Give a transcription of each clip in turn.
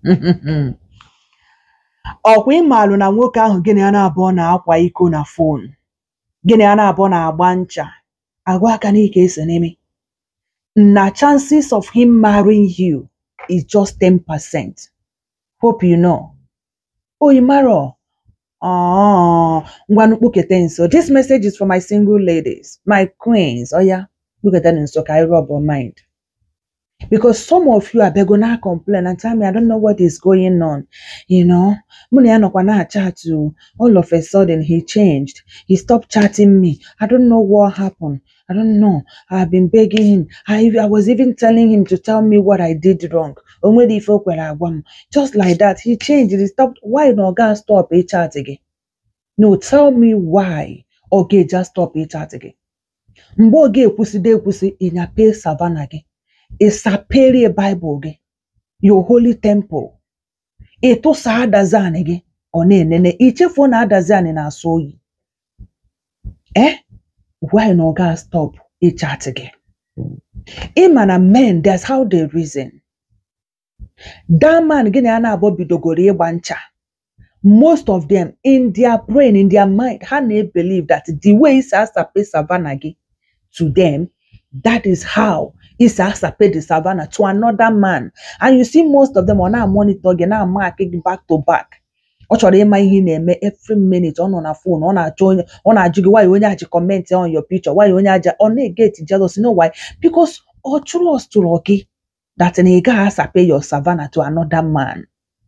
ọkwa ịmalụ na nwoke ahụ gịnị ya na-abụọ na-akwa iko na fon gịnị ya na-abụọ na-agba ncha agwa aka n'ike ese n'ime na chances of him marrying you is just 10%. Hope you know. Oyimaro. Oh, ngwanu kpukete nso. This message is for my single ladies, my queens. Oh yeah, kpukete nso ka I rub your mind. Because some of you are begonna complain and tell me I don't know what is going on. You know, mụ na ya nọkwa na chat to all of a sudden he changed. He stopped chatting me. I don't know what happened. I don't know. I've been begging him. I, I was even telling him to tell me what I did wrong. O nwere ife o kwere agwa m. Just like that, he changed. He stopped. Why no ga stop a chat again? No, tell me why. Oge just stop a chat again. Mgbe oge ekwuside ekwusi, ịnyape savana gị. Ịsaperie Bible gị. Your holy temple. Ịtụsa adazani gị. Ọ na-enene. Ichefuo na adazani na-asọ oyi. Eh? Why no ga stop a chat again? Ịma na men, that's how they reason. That man gịnị a na-abụ bidogoro ịgba ncha. Most of them in their brain, in their mind, ha na-believe that the way isi asape savannah gị to them, that is how isi asape the savannah to another man. And you see most of them ọ na-monitor gị na-mark gị back to back. Ọ chọrọ ịma ihe ị na-eme every minute ọ nọ na phone ọ na-achọ onye ọ na-ajụ gị why onye aji comment on your picture why onye aja ọ na-get jealous you know why because ọ trustụrụ gị that na ị gaghị asape your savannah to another man.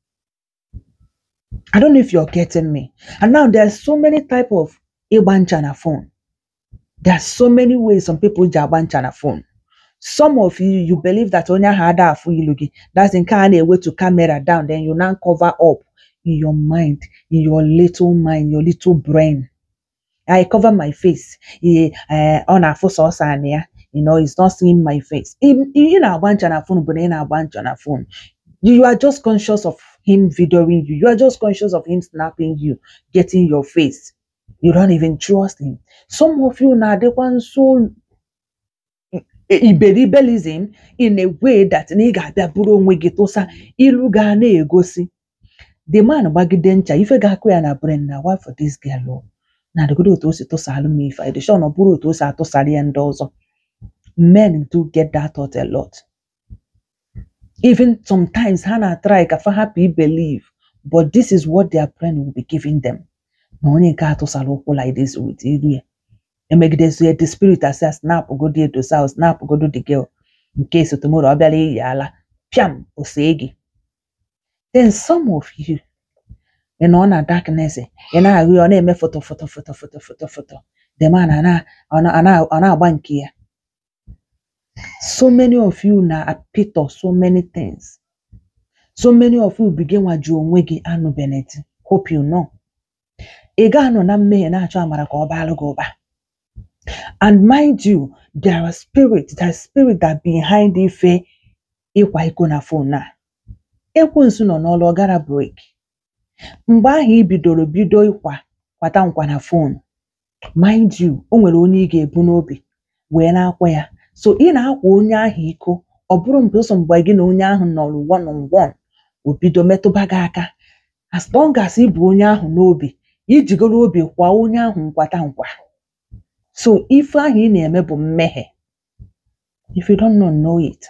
I don't know if you're getting me. And now there's so many type of ịgba ncha na phone. There's so many ways some people ji agba ncha na phone. Some of you, you believe that onye ahụ ada afụ ilu gị. That's nke a na-ewetu camera down, then you now cover up in your mind, in your little mind, your little brain. I cover my face. Ihe eh, ọ na-afụ sọsọ anị ya. You know, it's not seeing my face. Ị ị na-agba ncha na phone bụ na ị na-agba ncha na phone. You are just conscious of him videoing you. You are just conscious of him snapping you, getting your face. You don't even trust him. Some of you na-adịkwa nso iberibelism in a way that na ị ga-abịa bụrụ onwe gị tụsa ilu ga na-egosi the man gbagide ncha ife ga-akụ ya na brain na why for this girl o na adịgodo otu o si tụsalụ m ife edishon ọ bụrụ otu o si atụsara ya ndị ọzọ men do get that thought a lot even sometimes ha na-try ka fa hapụ believe but this is what their brain will be giving them na onye nke atụsara ụkwụ like this with ilu ya emegidezie the spirit asị snap godo edosa snap godo the girl nke so tomorrow ọ bịara iyi ala piam osee gị then some of you ị nọ na darkness ị na-ahụ ya ọ na-eme foto foto foto foto foto foto the man a na- ọ na- ọ na- ọ na-agba nke ya so many of you na apịtọ so many things so many of you begin nwaji onwe gị anụ beneti hope you know ị ga-anọ na mmehie na-achọ amara ka ọ baalụ gị ụba and mind you there are spirit there is spirit that behind ife ịkwa iko na phone a ekwensu nọ n'ọlụ ọ gara break mgbe ahụ ị bidoro bido ịkwa kwata nkwa na phone mind you o nwere onye ị ga-ebu n'obi wee na-akwa ya so ị na-akwa onye ahụ iko ọ bụrụ mgbe ụsọ mgbe gị na onye ahụ nọrọ one on one o bido metụba gị aka as long as ị bụ onye ahụ n'obi ijigoro obi kwa onye ahụ nkwata nkwa so ife ahụ ị na-eme bụ mmehie if you don't know know it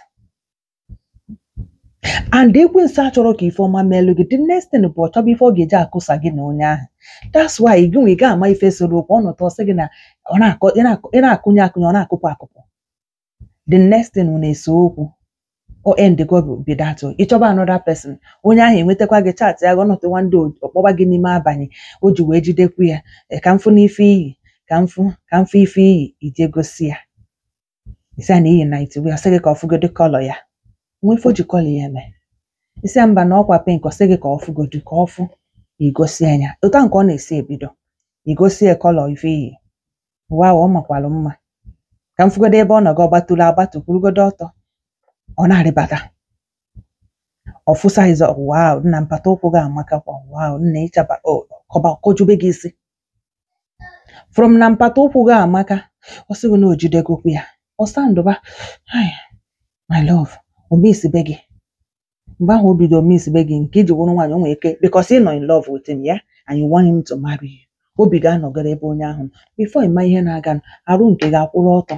and ekwensu achọrọ ka ife ọma meelụ gị the next thing bụ ọ chọba ife ọ ga-eji akụsa gị na onye ahụ that's why gị nwe ị ga-ama ife soro okwu ọnọtọ sị gị na ọ na-akọ ị na-akọ- ị na-akụnye akụnye ọ na-akụpụ akụpụ the next thing na-ese okwu o end go be that o ịchọba another person onye ahụ enwetakwa gị chat ya ọnọtụ nwande ọkpọba gị n'ime abalị o ji wee jidekwu ya "Eh, ka mfụ n'ife iyi ka mfụ ka mfụ ife iyi ije gosi ya isi a na iyi night wear sị gị ka ọ fụgodo kọlọ ya nwa ife o ji kọlọ ya eme isi a mba na ọkwa pink ọ sị gị ka ọ fụgodo ka ọ fụ igosi anya ụta nke ọ na-esi ebido igosi ya kọlọ ife iyi wa ọ makwalụ mma ka m fụgodo ebe ọ nọ gị ọ gbatụrụ agbatụ kwurugodo ọtọ ọ na-arịbata ọfụsa izo wow nna mpata ụkwụ gị amakakwa wow nna ịchaba o, kọba kọjube gị isi from na mpata ụkwụ gị amaka ọ sịghị na o jidegokwu ya ọ sandụba "Ai, my love o mesibe gị mgbe ahụ o bidoro misbe gị nke iji wụrụ nwaanyị o nwere ike because ị nọ in love with him ya and you want him to marry you obi ga-anọgara ebe onye ahụ nọ. before ịma ihe na-aga arụ nke ga-akwụrụ ọtọ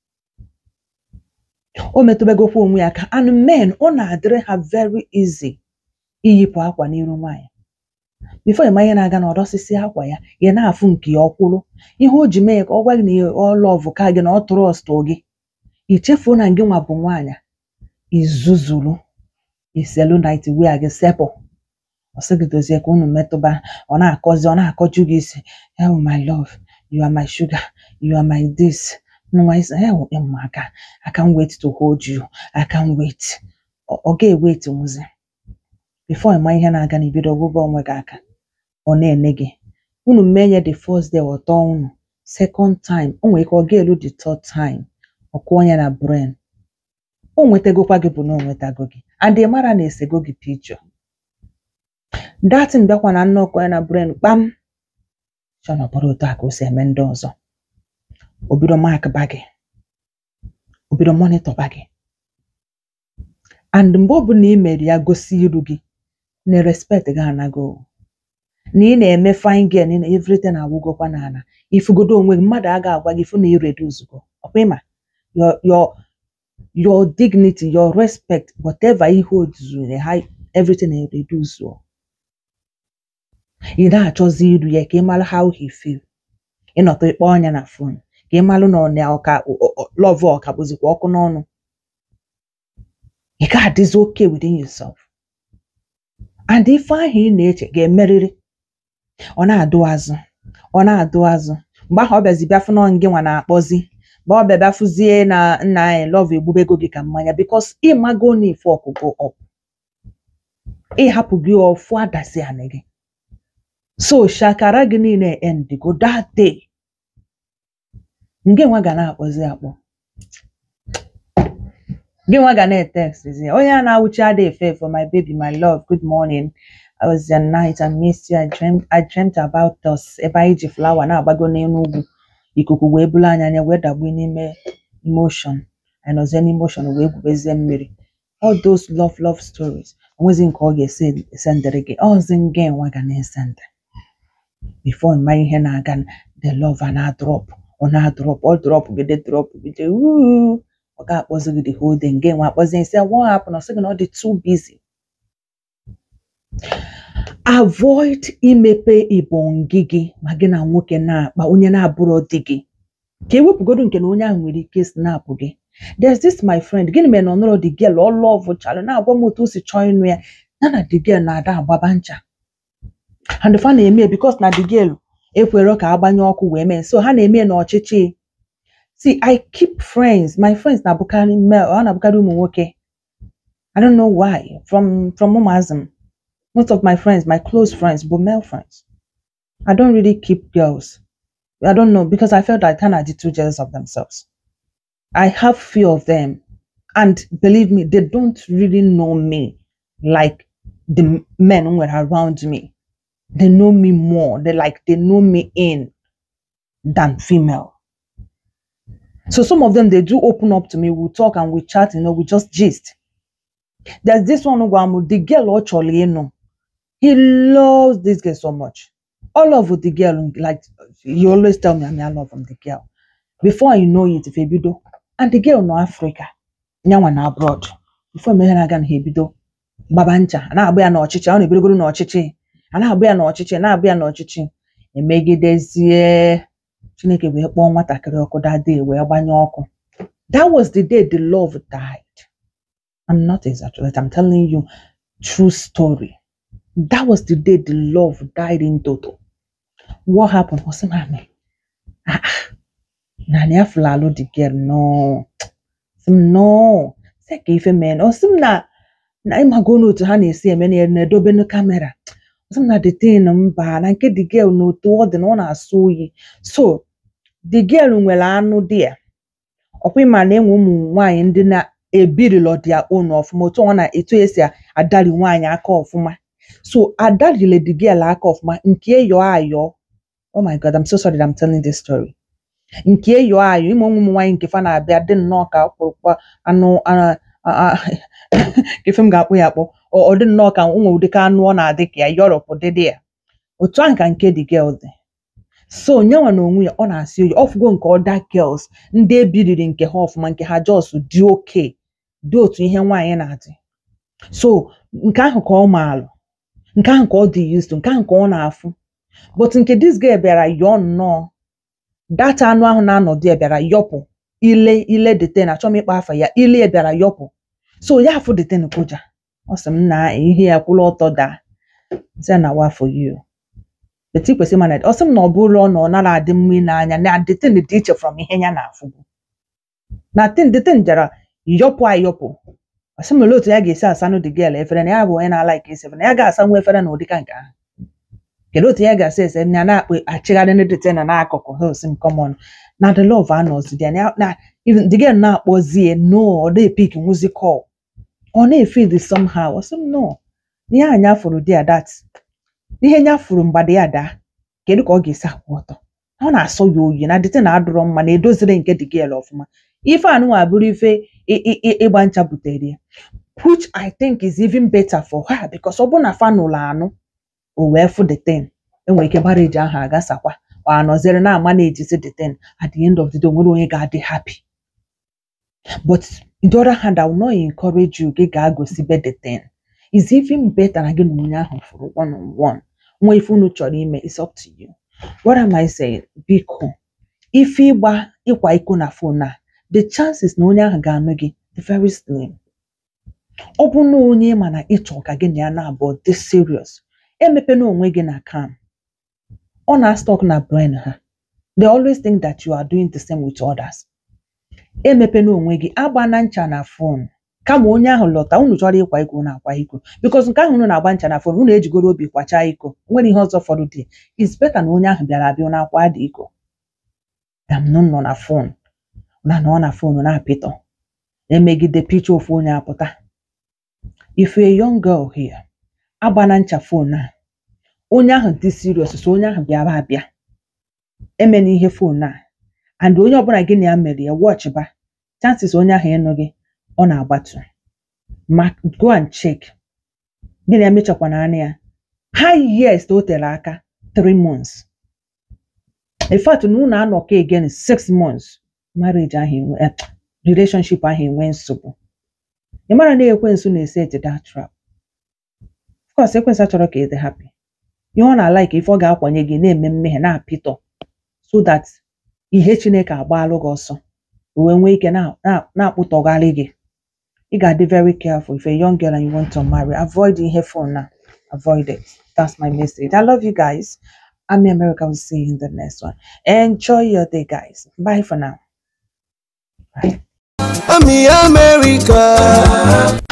o metụbegokwa onwe ya aka and men ọ na-adịrị ha very easy iyipụ akwa n'iru nwaanyị before ịma ihe na-aga na ọdọsịsị akwa ya ya na-afụ nke ya ọkwụrụ ihe o ji mee ka ọ gwa gị na ọ lọvụ ka gị na ọ trọst gị ichefuo na gị nwa bụ nwaanyị izuzuru iselu night wia gị sepụ ọ sị gị dozie ka unu metụba ọ na-akọzi ọ na-akọju gị isi oh my love you are my sugar you are my this nwa isi oh ụmụaka I can't wait to hold you I can't wait ọ ọ ga-ewet nwụzi before ịma ihe na-aga na ibido ọgbụgba onwe gị aka ọ na-ene gị unu menye the first day ọtọ unu second time o nwere ike ọ ga-elu the third time ọ kụọ ya na brain o nwetagokwa gị bụ na o nwetago gị and ị mara na esego gị picture datin bịakwa na nnọkọ ya na brain kpam chọ na ọ bụrụ otu a ka o si eme ndị ọzọ o bido mark ba gị o bido monitor ba gị and mgbe ọbụla ị mere ya gosi iru gị na respect gị anago na ị na-eme fine girl na everything agwụgokwa n'ala ifugodo onwe gị mmadụ aga agwa gị fụ na ị redu ozugbo ọkwa ịma your your your dignity your respect whatever ihe ozuru ha everything na-reduce o. ị na-achọzi iru ya ka ị mara how he feel ịnọtọ ịkpọ ọnya na phone ka ị malụ na ọ na ọka love ọka bụzikwa ọkụ n'ọnụ ị ga-adịzi okay within yourself and ife ahụ ị na-eche ga-emerịrị ọ na-adụ azụ ọ na-adụ azụ mgbe ahụ ọ bịazi bịafụ nọ gị nwa na-akpọzi mgbe ọ bịa bịafụzie na nna anyị love egbubego gị ka mmanya because ịmago na ife ọkụkụ ọ ịhapụ gị ọfụ adasi anị gị so shakara gị niile endigo that day nke nwa ga na-akpọzi akpọ gị nwa ga na-etextzi onye a na-awụchi ada efe for my baby my love good morning I was the night I missed you I dreamt, I dreamt about us ebe anyị ji flawa na-agbago n'elu ugwu ikuku wee bulu anya anya wee dagbu n'ime emotion anyị nọzie n'emotion wee gwubezie mmiri all those love love stories onwezi nke ọ ga-esi esendịrị gị ọzi nga nwa ga na-esendị before mma ihe na-aga the love a na-adrọp ọ na-adrọp ọ drọp gide drọp gide wuu ọ ga-akpọzi gị the whole day nke nwa akpọzi nsị what happened ọ sị gị na ọ dị too busy avoid imepe ibongi gị ma gị na nwoke na-akpa onye na-abụrọ di gị ka ewepụgodu nke na onye ahụ nwere ike snapụ gị there's this my friend gịnị mere na ọ nọrọ the girl ọ lọvụ chalụ na-agwa m otu o si chọọ ịnụ ya ya na the girl na-ada agbaba ncha and fa na-eme because na the girl ekwero ka agbanye ọkụ wee mee so ha na-eme n'ọchịchị see I keep friends my friends na-abụkarị male ọ na-abụkarị ụmụ nwoke I don't know why from from ụmụazị m most of my friends my close friends bụ male friends I don't really keep girls I don't know because I felt like kind of too jealous of themselves I have few of them and believe me they don't really know me like the men who were around me they know me more they like they know me in than female so some of them they do open up to me we talk and we chat you know we just gist there's this one Ugwamu, the girl actually you know he loves this girl so much all of the girl like he always tell me I mean I love him the girl before you know it if ebido and the girl no Africa nyanwa na abroad before me na aga na ha ebido gbaba ncha a na-agba ya n'ọchịchị ọ na-ebidogoro n'ọchịchị a na-agba ya n'ọchịchị na-agba ya n'ọchịchị emegidezie Chineke wee kpọọ nwatakịrị ọkụ that day wee gbanye ọkụ that was the day the love died I'm not exaggerating I'm telling you true story that was the day the love died in total what happened ọ sị mami ah ah, na na ya fụlalụ the girl no sị m no sị ka ife mee ọ sị m na na ịmago n'otu ha na-esi eme na na-edobe na kamera ọ sị m na the thing mba na nke the girl na otu ọ dị na ọ na-asụ oyi so the girl nwere anụ dị ya ọkwa ịma na enwe ụmụ nwaanyị ndị na-ebirilo dia own ọfụma otu ọ na etu esi adari nwaanyị aka ọfụma so adarile the girl aka ọfụma nke yọọ ayọ oh my god I'm so sorry that I'm telling this story nke yọọ ayọ ịma ụmụ nwaanyị nke fa na-abịa dị nnọọ ka ọkpụrụkpa anụ a- a- a- ife m ga-akpụ ya akpọ ọ ọ dị nnọọ ka ụmụ ụdị ka anụ ọ na-adị ka ya yọrọpụ dịdị ya otu ahụ ka nke dị girl dị so nyenwa na onwe ya ọ na-asị oyi ọfụgo nke other girls ndị ebiriri nke ha ọfụma nke ha jos dị oke dị otu ihe nwaanyị na-adị so nke ahụ ka ọ maalụ nke ahụ ka ọ dị used to nke ahụ ka ọ na-afụ but nke this girl bịara yọọ nnọọ data anụ ahụ na-anọdụ ya bịara yọpụ ile ile deten achọ m ịkpa afa ya ile ya bịara yọpụ so ya afụ deten kụja ọ sị m na ihe ya kwụrụ ọtọ daa sị na wa for you but ị kwesịrị mana ọ sị m na ọ bụrụ na ọ nara adị mma n'anya na deten dị iche from ihe ya na-afụbu na tin deten jara yọpụ ayọpụ ọ sị m olee otu ya ga-esi asanụ dị gel efere na ya bụ onye na-ala ike esi efere na ya ga-asanwu efere na ụdịka nke ahụ kedu otu ya ga-asa ese ya na-akpụ achịgharị ndị deten n'akụkụ ha osi m kọmọn na the love anọzi ya na na even the girl na-akpọzie no ọ na-epik nwuzi call ọ na-efeel the somehow ọ sị m no ihe anyị afụrụ dị ya that ihe nya fụrụ mgbada ya daa kedu ka ọ ga-esi akwụ ọtọ ọ na-asọ ya oyi na dịte na adụrọ mma na edozire nke dị gel ọfụma ife anụnwa bụrụ ife ị- ị- ị- ịgba ncha butere ya which I think is even better for her because ọ bụ na fanụlụ anụ o wee fụ the ten enwere ike marriage ahụ agasakwa ọ anọziri na ama na-ejizi the ten at the end of the day onwere onye ga-adị happy but on the other hand I will not encourage you gị gaa gosibe the ten is even better na gị na onye ahụ fụrụ one on one nwa ife unu chọrọ ime is up to you what am I saying biko ife ịgba ịkwa iko na phone a the chances na onye ahụ ga-anụ gị dị very slim ọ bụ na onye ma na ịchọ ka gị na ya na-abụọ dị serious emepena onwe gị na cam ọ na-stock na brain ha they always think that you are doing the same with others emepena onwe gị agba na ncha na phone kama onye ahụ lọta unu chọrọ ịkwa iko unu akwa iko because nke ahụ unu na-agba ncha na phone unu ejigoro obi kwachaa iko nwere ihe ọzọ fọdụ dị is better na onye ahụ bịara abịa na akwa dị iko dam nọ nọ na phone na nọ na phone na-apịtọ emegide picha ofu onye apụta if you're a young girl here agba na ncha phone a onye ahụ dị serious so onye ahụ bịara abịa emena ihe phone a and onye ọbụla gị na ya mere ya watch ba chances onye ahụ ịnụ gị ọ na-agbatu ma go and check gị na ya mechakwana anya ya highest o tere aka three months in fact na unu anọkọ again six months marriage ahụ enwe eh, relationship ahụ enwe nsogbu ị mara na ekwensu na-ese that trap of course ekwensu achọrọ ka ị dị happy ihe ọ na-alike ife ọ ga-akwanye gị na-eme mmehie na-apịtọ so that ihe chineke agbalụ gị ọsọ o wee nwee ike na- na- na-akpụtọgharị gị ị ga-adị very careful if a young girl and you want to marry avoid ihe phone na avoid it that's my message i love you guys i'm america will see you in the next one enjoy your day guys bye for now bye I'm in America.